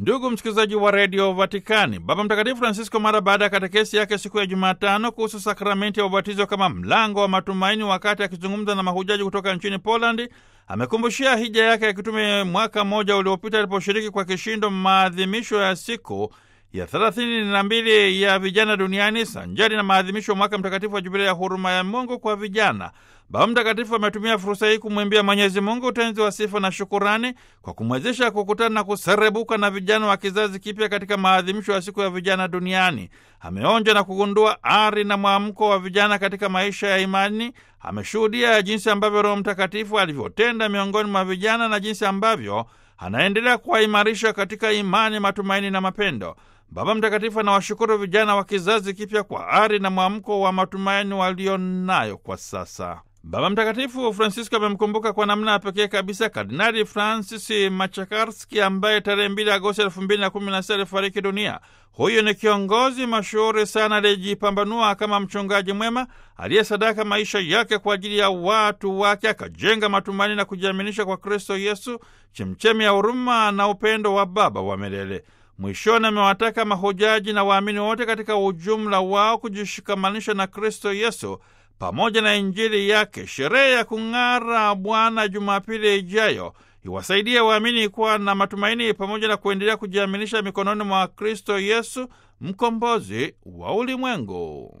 Ndugu msikilizaji wa redio Vatikani, Baba Mtakatifu Francisco mara baada ya katekesi yake siku ya Jumatano kuhusu sakramenti ya ubatizo kama mlango wa matumaini, wakati akizungumza na mahujaji kutoka nchini Polandi, amekumbushia hija yake ya kitume mwaka mmoja uliopita aliposhiriki kwa kishindo maadhimisho ya siku ya thelathini na mbili ya vijana duniani sanjari na maadhimisho mwaka mtakatifu wa jubilia ya huruma ya Mungu kwa vijana. Baba Mtakatifu ametumia fursa hii kumwimbia Mwenyezi Mungu utenzi wa sifa na shukurani kwa kumwezesha kukutana na kuserebuka na vijana wa kizazi kipya katika maadhimisho ya siku ya vijana duniani. Ameonja na kugundua ari na mwamko wa vijana katika maisha ya imani. Ameshuhudia jinsi ambavyo Roho Mtakatifu alivyotenda miongoni mwa vijana na jinsi ambavyo anaendelea kuwaimarisha katika imani, matumaini na mapendo. Baba Mtakatifu anawashukuru vijana wa kizazi kipya kwa ari na mwamko wa matumaini walionayo kwa sasa. Baba Mtakatifu Francisco amemkumbuka kwa namna ya pekee kabisa Kardinali Francis Machakarski ambaye tarehe 2 Agosti 2016 alifariki dunia. Huyu ni kiongozi mashuhuri sana aliyejipambanua kama mchungaji mwema aliyesadaka maisha yake kwa ajili ya watu wake, akajenga matumaini na kujiaminisha kwa Kristo Yesu, chemchemi ya huruma na upendo wa Baba wa milele. Mwishoni amewataka mahujaji na waamini wote katika ujumla wao kujishikamanisha na Kristo Yesu pamoja na Injili yake. Sherehe ya kung'ara Bwana Jumapili ijayo iwasaidie waamini kuwa na matumaini pamoja na kuendelea kujiaminisha mikononi mwa Kristo Yesu, mkombozi wa ulimwengu.